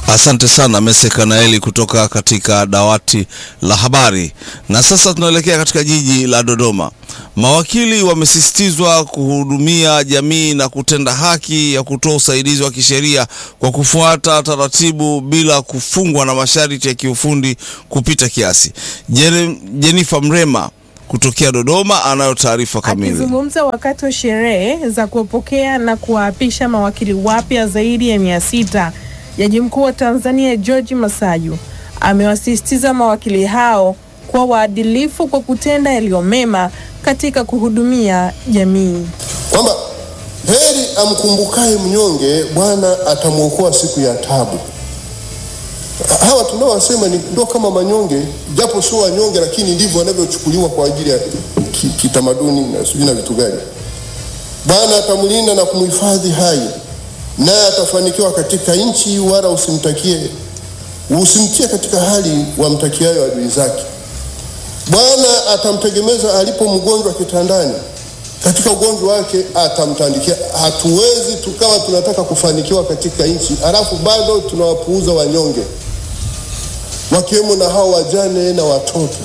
Asante sana Mese Kanaeli kutoka katika dawati la habari. Na sasa tunaelekea katika jiji la Dodoma. Mawakili wamesisitizwa kuhudumia jamii na kutenda haki ya kutoa usaidizi wa kisheria kwa kufuata taratibu bila kufungwa na masharti ya kiufundi kupita kiasi. Jen- Jennifer Mrema kutokea Dodoma anayo taarifa kamili. Akizungumza wakati wa sherehe za kuwapokea na kuwaapisha mawakili wapya zaidi ya mia sita, Jaji Mkuu wa Tanzania George Masaju amewasisitiza mawakili hao kuwa waadilifu kwa kutenda yaliyo mema katika kuhudumia jamii. kwamba heri amkumbukaye mnyonge, Bwana atamwokoa siku ya tabu. Hawa tunaowasema ni ndo kama manyonge, japo sio wanyonge, lakini ndivyo wanavyochukuliwa kwa ajili ya ki- kitamaduni na sijui na vitu gani. Bwana atamlinda na kumhifadhi hai, naye atafanikiwa katika nchi, wala usimtakie usimtie katika hali wamtakiayo adui zake. Bwana atamtegemeza alipo mgonjwa kitandani, katika ugonjwa wake atamtandikia. Hatuwezi tukawa tunataka kufanikiwa katika nchi alafu bado tunawapuuza wanyonge, wakiwemo na hao wajane na watoto.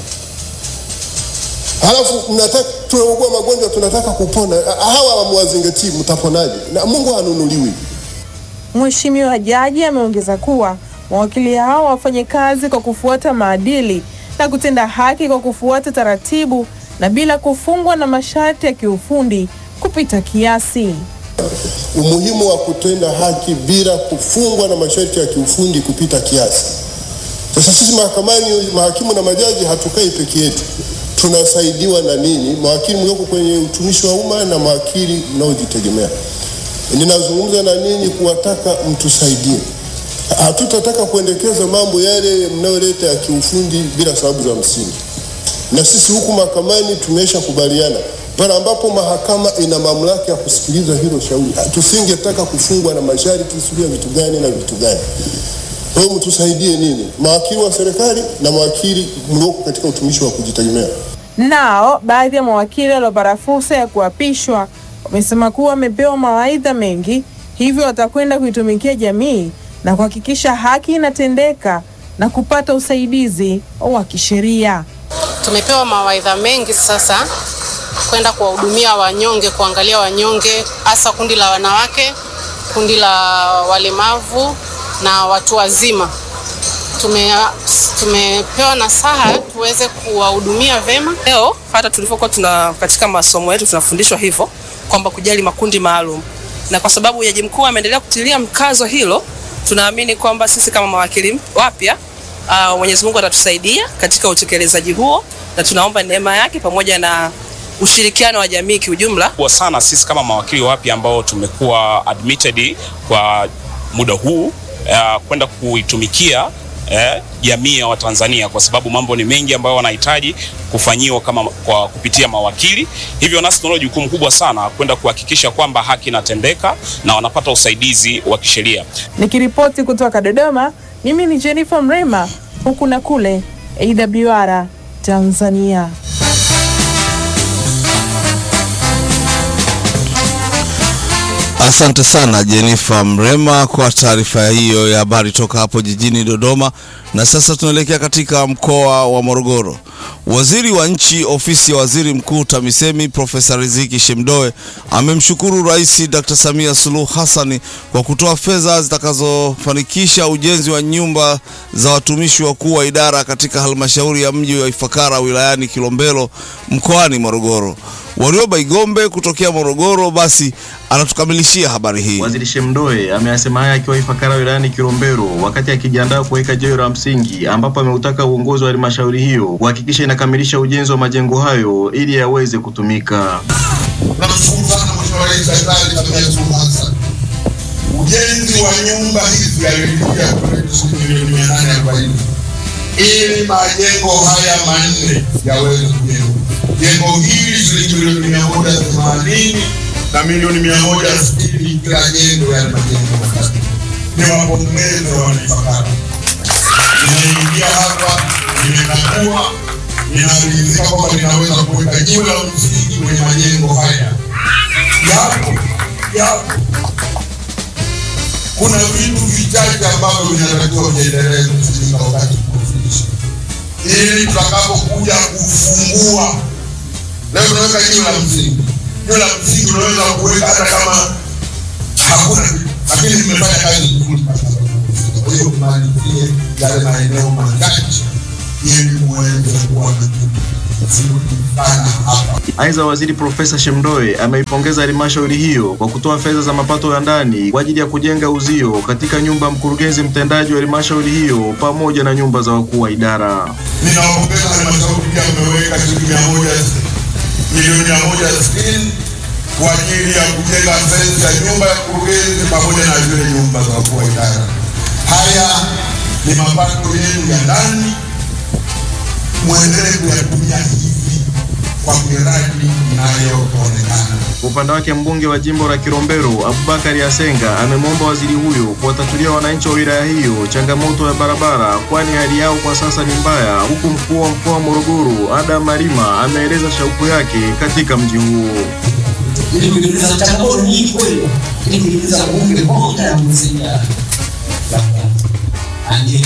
Halafu mnataka tunaugua magonjwa, tunataka kupona, hawa hamwazingatii, mtaponaje? Na Mungu hanunuliwi. Mheshimiwa Jaji ameongeza kuwa mawakili hao wafanye kazi kwa kufuata maadili na kutenda haki kwa kufuata taratibu na bila kufungwa na masharti ya kiufundi kupita kiasi. umuhimu wa kutenda haki bila kufungwa na masharti ya kiufundi kupita kiasi. Sasa sisi mahakamani, mahakimu na majaji hatukai peke yetu, tunasaidiwa na nini? Mawakili mlioko kwenye utumishi wa umma na mawakili mnaojitegemea. Ninazungumza na ninyi kuwataka mtusaidie. Hatutataka kuendekeza mambo yale mnayoleta ya kiufundi bila sababu za msingi na sisi huku mahakamani tumesha kubaliana pale ambapo mahakama ina mamlaka ya kusikiliza hilo shauri, tusingetaka kufungwa na masharti sijui ya vitu gani na vitu gani. Kwa hiyo mtusaidie nini, mawakili wa serikali na mawakili mlioko katika utumishi wa kujitegemea. Nao baadhi ya mawakili waliopata fursa ya kuapishwa wamesema kuwa wamepewa mawaidha mengi, hivyo watakwenda kuitumikia jamii na kuhakikisha haki inatendeka na kupata usaidizi wa kisheria. Tumepewa mawaidha mengi sasa kwenda kuwahudumia wanyonge, kuangalia wanyonge, hasa kundi la wanawake, kundi la walemavu na watu wazima. Tume, tumepewa nasaha tuweze kuwahudumia vema. Leo hata tulivyokuwa tuna katika masomo yetu tunafundishwa hivyo kwamba kujali makundi maalum, na kwa sababu Jaji Mkuu ameendelea kutilia mkazo hilo, tunaamini kwamba sisi kama mawakili wapya uh, Mwenyezi Mungu atatusaidia katika utekelezaji huo, na tunaomba neema yake pamoja na ushirikiano wa jamii kiujumla kubwa sana sisi kama mawakili wapya ambao tumekuwa admitted kwa muda huu uh, kwenda kuitumikia eh, jamii ya Watanzania kwa sababu mambo ni mengi ambayo wanahitaji kufanyiwa kama kwa kupitia mawakili. Hivyo nasi tunalo jukumu kubwa sana kwenda kuhakikisha kwamba haki inatendeka na wanapata usaidizi wa kisheria. Nikiripoti kutoka Dodoma, mimi ni Jennifer Mrema, huku na kule AWR Tanzania. Asante sana Jennifer Mrema kwa taarifa hiyo ya habari toka hapo jijini Dodoma. Na sasa tunaelekea katika mkoa wa Morogoro. Waziri wa Nchi, Ofisi ya Waziri Mkuu TAMISEMI, Profesa Riziki Shemdoe amemshukuru Rais Dr. Samia Suluhu Hassan kwa kutoa fedha zitakazofanikisha ujenzi wa nyumba za watumishi wakuu wa idara katika halmashauri ya mji wa Ifakara wilayani Kilombero mkoani Morogoro. Warioba Igombe kutokea Morogoro basi anatukamilishia habari hii. Waziri Shemdoe ameyasema haya akiwa Ifakara wilayani Kilombero wakati akijiandaa kuweka jiwe la msingi, ambapo ameutaka uongozi wa halmashauri hiyo kuhakikisha inakamilisha ujenzi wa majengo hayo ili yaweze kutumika. Tunamshukuru sana Mheshimiwa Rais Daktari Samia Suluhu Hassan. Ujenzi wa nyumba hizi aliyoingia shilingi milioni mia nane arobaini ili majengo haya manne yaweze kujengwa. Jengo hili shilingi milioni mia moja themanini na milioni mia moja sitini kila jengo, yale majengo matatu. Ni wapongeze wanaifakara. Nimeingia hapa, nimekagua, ninaridhika kwamba ninaweza kuweka jiwe la msingi kwenye majengo haya yapo yapo kuna vitu vichache ambavyo vinatakiwa viendelee kufanyika wakati tunafundisha, ili tutakapokuja kufungua. Leo tunaweka jiwe la msingi. Jiwe la msingi unaweza kuweka hata kama hakuna kitu, lakini mmefanya kazi nzuri. Kwa hiyo mmalizie yale maeneo machache ili muweze kuwa na kitu kizuri sana hapa. Aidha, waziri Profesa Shemdoe ameipongeza halmashauri hiyo kwa kutoa fedha za mapato ya ndani kwa ajili ya kujenga uzio katika nyumba ya mkurugenzi mtendaji wa halmashauri hiyo pamoja na nyumba za wakuu wa idara. Ninawapongeza halmashauri pia mmeweka shilingi mia moja milioni mia moja sitini kwa ajili ya kujenga fensi ya nyumba ya mkurugenzi pamoja na zile nyumba za wakuu wa idara. Haya ni mapato yenu ya ndani, mwendelee kuyatumia hivi kwa miradi inayoonekana. Kwa upande wake mbunge wa jimbo la Kilombero Abubakari Asenga amemwomba waziri huyo kuwatatulia wananchi wa wilaya hiyo changamoto ya barabara, kwani hali yao kwa sasa ni mbaya, huku mkuu wa mkoa wa Morogoro Adam Malima ameeleza shauku yake katika mji huo. ili kujiuliza changamoto ni kweli, ili kujiuliza bunge moja ya msingi ndiyo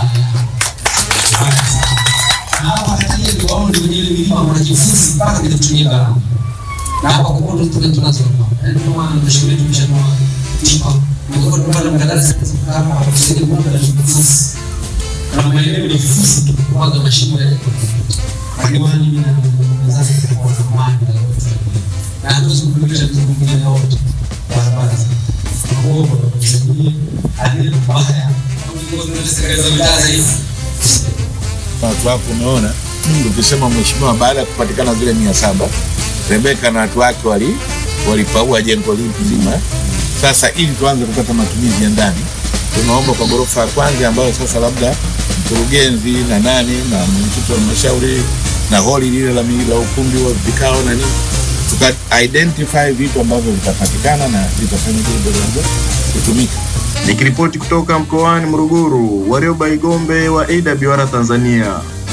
na hapa katika viwango kwenye ile milima wanajifunza mpaka vile kutumia gharama na hapa kwa kweli tuna tunazo ndio maana tunashauri tumeshanua tipa na kwa kweli mkandarasi hapa kusaidia kwa na vifusi na maeneo ni vifusi tu kwa mashimo yale kwa hiyo mimi na mzazi kwa zamani na yote na hatuwezi kukamilisha vitu vingine yote barabara kuomba kusaidia hadi mbaya serikali za mitaa hizi watu wako umeona ukisema mheshimiwa baada ya kupatikana zile mia saba rebeka na watu wake wali walipaua jengo hili zima sasa ili tuanze kupata matumizi ya ndani tunaomba kwa ghorofa ya kwanza ambayo sasa labda mkurugenzi na nani na mwenyekiti wa halmashauri na holi lile la, mi- la ukumbi wa vikao na nini tuka identify vitu ambavyo vitapatikana na vitafanya vile kutumika Nikiripoti kutoka mkoani Morogoro, Warioba Igombe wa AWR Tanzania.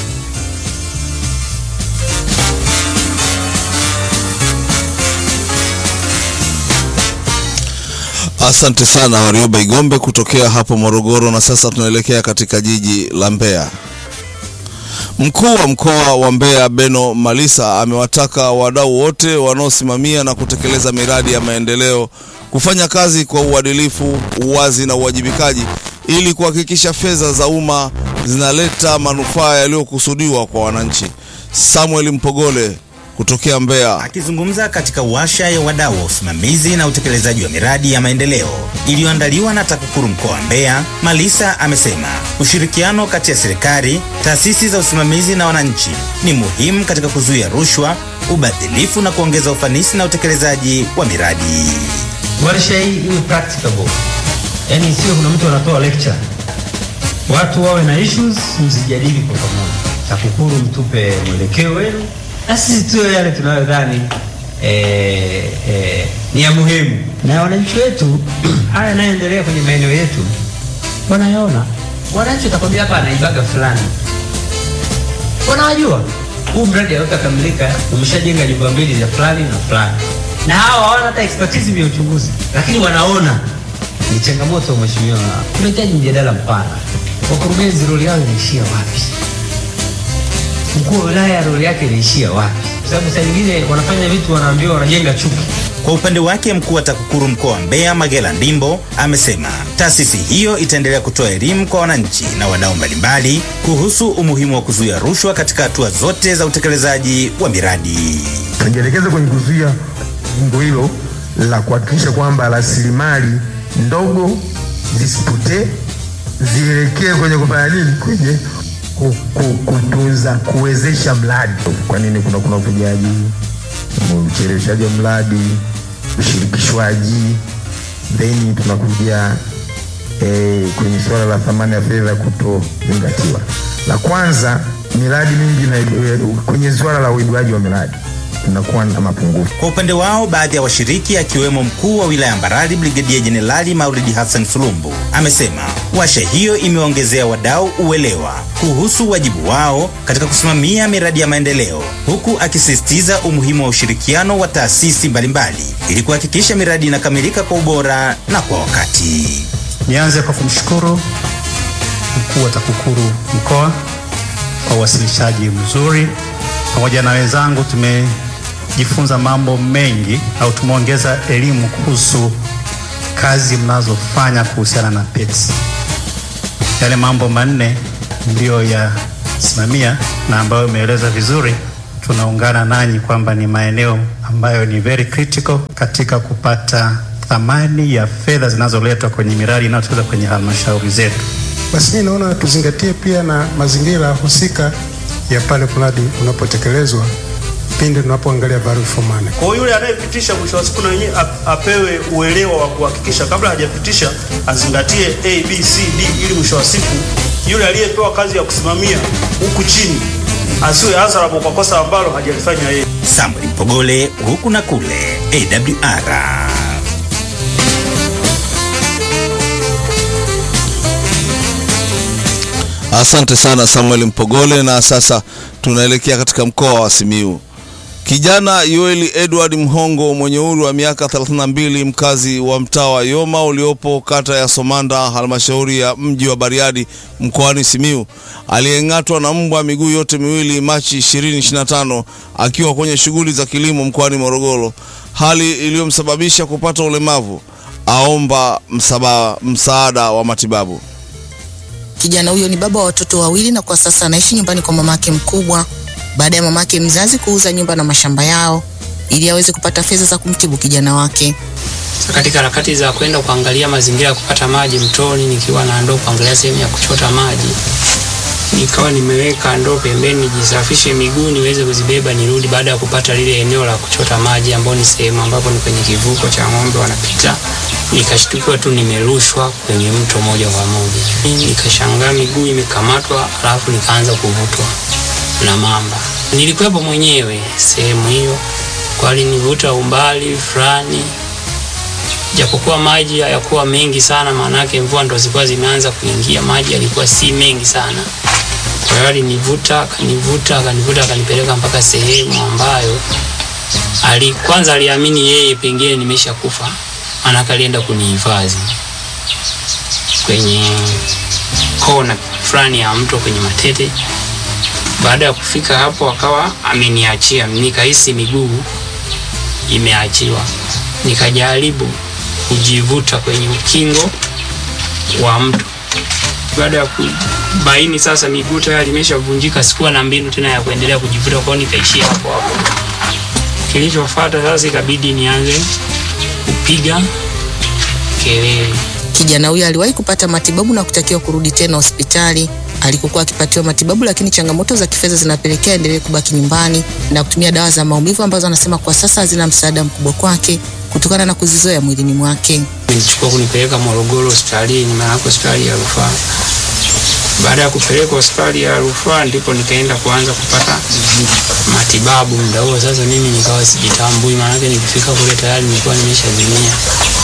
Asante sana Warioba Igombe kutokea hapo Morogoro. Na sasa tunaelekea katika jiji la Mbeya. Mkuu wa mkoa wa Mbeya Beno Malisa amewataka wadau wote wanaosimamia na kutekeleza miradi ya maendeleo kufanya kazi kwa uadilifu, uwazi na uwajibikaji ili kuhakikisha fedha za umma zinaleta manufaa yaliyokusudiwa kwa wananchi. Samuel Mpogole kutokea Mbeya. Akizungumza katika washa ya wadau wa usimamizi na utekelezaji wa miradi ya maendeleo iliyoandaliwa na TAKUKURU mkoa wa Mbeya, Malisa amesema ushirikiano kati ya serikali, taasisi za usimamizi na wananchi ni muhimu katika kuzuia rushwa, ubadhilifu na kuongeza ufanisi na utekelezaji wa miradi. warsha hii iwe practicable, yaani sio kuna mtu anatoa lecture, watu wawe na issues, msijadili kwa pamoja. TAKUKURU mtupe mwelekeo wenu na sisi tuwe yale tunayodhani eh, eh, ni ya muhimu, na wananchi wetu haya yanayoendelea kwenye maeneo yetu wanayaona. Wananchi watakwambia hapa anaibaga fulani, wanawajua huu mradi hautakamilika, umeshajenga nyumba mbili za fulani na fulani, na hawa hawana hata expertise ya uchunguzi, lakini wanaona ni changamoto. Mheshimiwa, tunahitaji mjadala mpana. Wakurugenzi roli yao inaishia wapi? Mkuu wa wilaya roli yake inaishia wapi? Kwa sababu saa nyingine wanafanya vitu wanaambiwa wanajenga chuki. Kwa upande wake mkuu wa TAKUKURU mkoa wa Mbeya Magela Ndimbo amesema taasisi hiyo itaendelea kutoa elimu kwa wananchi na wadau mbalimbali kuhusu umuhimu wa kuzuia rushwa katika hatua zote za utekelezaji wa miradi. tunajielekeza kwenye kuzuia lengo hilo la kuhakikisha kwamba rasilimali ndogo zisipotee, zielekee kwenye kufanya nini, kwenye ku- ku- kutunza, kuwezesha mradi. Kwa nini kuna kuna uvujaji, ucheleweshaji wa mradi, ushirikishwaji, then tunakuja eh, kwenye suala la thamani ya fedha kutozingatiwa. La kwanza, miradi mingi na kwenye suala la uibuaji wa miradi tunakuwa na mapungufu. Kwa upande wao, baadhi ya washiriki akiwemo mkuu wa wilaya Mbarali Brigedia Jenerali Maulidi Hassan Sulumbu amesema washa hiyo imeongezea wadau uelewa kuhusu wajibu wao katika kusimamia miradi ya maendeleo, huku akisisitiza umuhimu wa ushirikiano wa taasisi mbalimbali ili kuhakikisha miradi inakamilika kwa ubora na kwa wakati. Nianze kwa kumshukuru mkuu wa TAKUKURU mkoa kwa uwasilishaji mzuri. Pamoja na wenzangu tumejifunza mambo mengi au tumeongeza elimu kuhusu kazi mnazofanya kuhusiana na PETS. Yale mambo manne ndiyo yasimamia na ambayo imeeleza vizuri, tunaungana nanyi kwamba ni maeneo ambayo ni very critical katika kupata thamani ya fedha zinazoletwa kwenye miradi inayotekelezwa kwenye halmashauri zetu. Basi mimi naona tuzingatie pia na mazingira husika ya pale mradi unapotekelezwa pindi tunapoangalia value for money. Kwa hiyo yule anayepitisha mwisho wa siku na yeye ap- apewe uelewa wa kuhakikisha kabla hajapitisha azingatie A, B, C, D ili mwisho wa siku yule aliyepewa kazi ya kusimamia huku chini asiwe answerable kwa kosa ambalo hajalifanya yeye. Samuel Mpogole huku na kule AWR. Asante sana Samuel Mpogole, na sasa tunaelekea katika mkoa wa Simiyu. Kijana Yoeli Edward Mhongo mwenye umri wa miaka 32 mkazi wa mtaa wa Yoma uliopo kata ya Somanda halmashauri ya mji wa Bariadi mkoani Simiyu aliyeng'atwa na mbwa miguu yote miwili Machi 2025 akiwa kwenye shughuli za kilimo mkoani Morogoro, hali iliyomsababisha kupata ulemavu, aomba msaba, msaada wa matibabu. Kijana huyo ni baba wa watoto wawili na kwa sasa anaishi nyumbani kwa mamake mkubwa baada ya mamake mzazi kuuza nyumba na mashamba yao ili aweze kupata fedha za kumtibu kijana wake. katika harakati za kwenda kuangalia mazingira ya kupata maji mtoni, nikiwa na ndoo kuangalia sehemu ya kuchota maji, nikawa nimeweka ndoo pembeni nijisafishe miguu niweze kuzibeba nirudi, baada ya kupata lile eneo la kuchota maji, ambao ni sehemu ambapo ni kwenye kivuko cha ng'ombe wanapita. Nikashtukiwa tu nimerushwa kwenye mto moja kwa moja, nikashangaa miguu imekamatwa, alafu nikaanza kuvutwa na mamba. Nilikuwepo mwenyewe sehemu hiyo, kwa alinivuta umbali fulani japokuwa maji hayakuwa mengi sana, maanake mvua ndo zilikuwa zimeanza kuingia, maji yalikuwa si mengi sana. Kwa hiyo alinivuta akanivuta akanivuta akanipeleka mpaka sehemu ambayo ali, kwanza aliamini yeye pengine nimesha kufa, maanake alienda kunihifadhi kwenye kona fulani ya mto kwenye Matete. Baada ya kufika hapo, akawa ameniachia, nikahisi miguu imeachiwa, nikajaribu kujivuta kwenye ukingo wa mto. Baada ya kubaini sasa miguu tayari imeshavunjika, sikuwa na mbinu tena ya kuendelea kujivuta, kwao nikaishia hapo hapo. Kilichofuata sasa, ikabidi nianze kupiga kelele. Kijana huyo aliwahi kupata matibabu na kutakiwa kurudi tena hospitali alikokuwa akipatiwa matibabu, lakini changamoto za kifedha zinapelekea endelee kubaki nyumbani na kutumia dawa za maumivu ambazo anasema kwa sasa hazina msaada mkubwa kwake kutokana na kuzizoea mwilini mwake. Nilichukua kunipeleka Morogoro hospitalini, maana hospitali ya rufaa. Baada ya kupelekwa hospitali ya rufaa, ndipo nikaenda kuanza kupata matibabu. Muda huo sasa mimi nikawa sijitambui, maanake nikifika kule tayari nilikuwa nimeshazimia.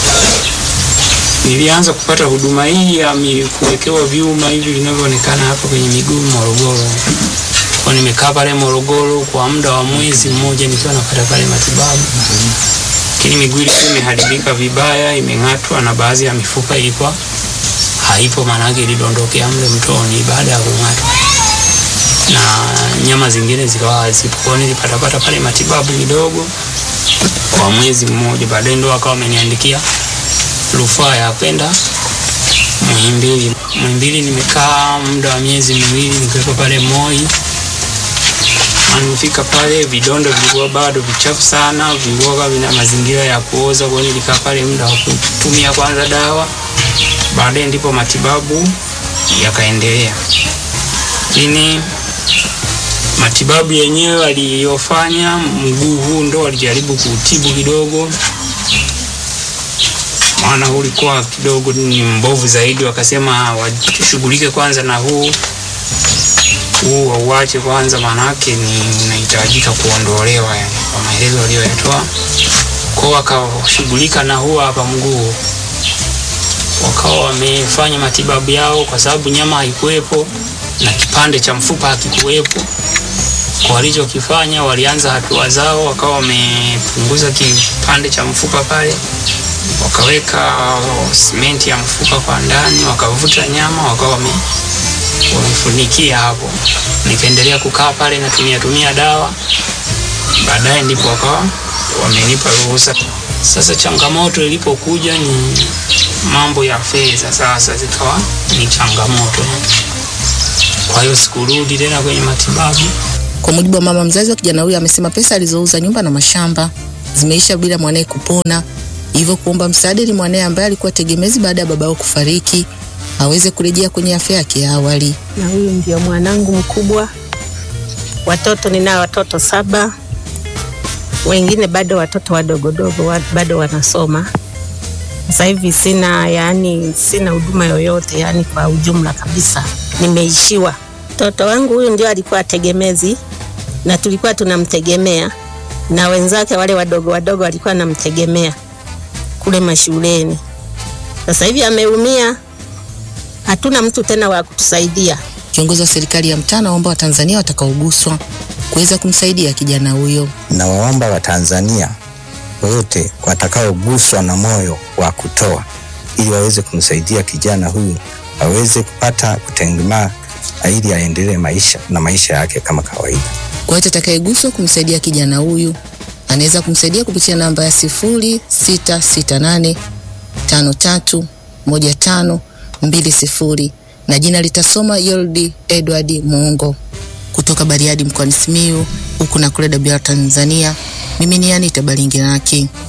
Nilianza kupata huduma hii ya mi- kuwekewa vyuma hivi vinavyoonekana hapa kwenye miguu Morogoro. Kwa nimekaa pale Morogoro kwa muda wa mwezi mmoja nikiwa napata pale matibabu, lakini miguu ilikuwa imeharibika vibaya, imeng'atwa na baadhi ya mifupa ilikuwa haipo, maanake ilidondokea mle mtoni baada ya kung'atwa, na nyama zingine zikawa hazipo. Kwa hiyo nilipatapata pale matibabu kidogo kwa mwezi mmoja, baadaye ndo akawa ameniandikia rufaa ya kwenda Muhimbili. Muhimbili nimekaa muda wa miezi miwili nikiwepo pale Moi. Na Nimefika pale, vidonda vilikuwa bado vichafu sana, vilikuwa vina mazingira ya kuoza. Kwa hiyo nilikaa pale muda wa kutumia kwanza dawa, baadaye ndipo matibabu yakaendelea. Lakini matibabu yenyewe aliyofanya mguu huu ndo alijaribu kuutibu kidogo maana ulikuwa kidogo ni mbovu zaidi, wakasema washughulike kwanza na huu huu wauache kwanza, maanake ni unahitajika kuondolewa, yani kwa maelezo aliyoyatoa. Kwao wakashughulika na huu hapa mguu, wakawa wamefanya matibabu yao, kwa sababu nyama haikuwepo na kipande cha mfupa hakikuwepo. Kwa walichokifanya, walianza hatua zao, wakawa wamepunguza kipande cha mfupa pale wakaweka simenti ya mfuka kwa ndani, wakavuta nyama, wakawa wame wamefunikia hapo. Nikaendelea kukaa pale natumia tumia dawa, baadaye ndipo wakawa wamenipa ruhusa. Sasa changamoto ilipokuja ni mambo ya fedha, sasa zikawa ni changamoto. Kwa hiyo sikurudi tena kwenye matibabu. Kwa mujibu wa mama mzazi wa kijana huyo, amesema pesa alizouza nyumba na mashamba zimeisha bila mwanaye kupona, hivyo kuomba msaada ili mwanaye ambaye alikuwa tegemezi baada ya babao kufariki aweze kurejea kwenye afya yake ya awali. na huyu ndio mwanangu mkubwa. Watoto ninao watoto saba, wengine bado watoto wadogodogo wa- bado wanasoma. Sasa hivi sina yani, sina huduma yoyote yani, kwa ujumla kabisa nimeishiwa. Mtoto wangu huyu ndio alikuwa tegemezi na tulikuwa tunamtegemea, na wenzake wale wadogo wadogo walikuwa namtegemea kule mashuleni. Sasa hivi ameumia, hatuna mtu tena wa kutusaidia. Kiongozi wa serikali ya mtaa anaomba Watanzania watakaoguswa kuweza kumsaidia kijana huyo. Nawaomba Watanzania wote watakaoguswa na moyo wa kutoa ili waweze kumsaidia kijana huyu aweze kupata kutengemaa ili aendelee maisha na maisha yake kama kawaida. Kwa yote atakayeguswa kumsaidia kijana huyu anaweza kumsaidia kupitia namba ya sifuri sita sita nane tano tatu moja tano mbili sifuri na jina litasoma Yoldi Edward Muungo kutoka Bariadi mkoani Simiyu huku na kule Dabira Tanzania. Mimi ni Anita Balinginaki.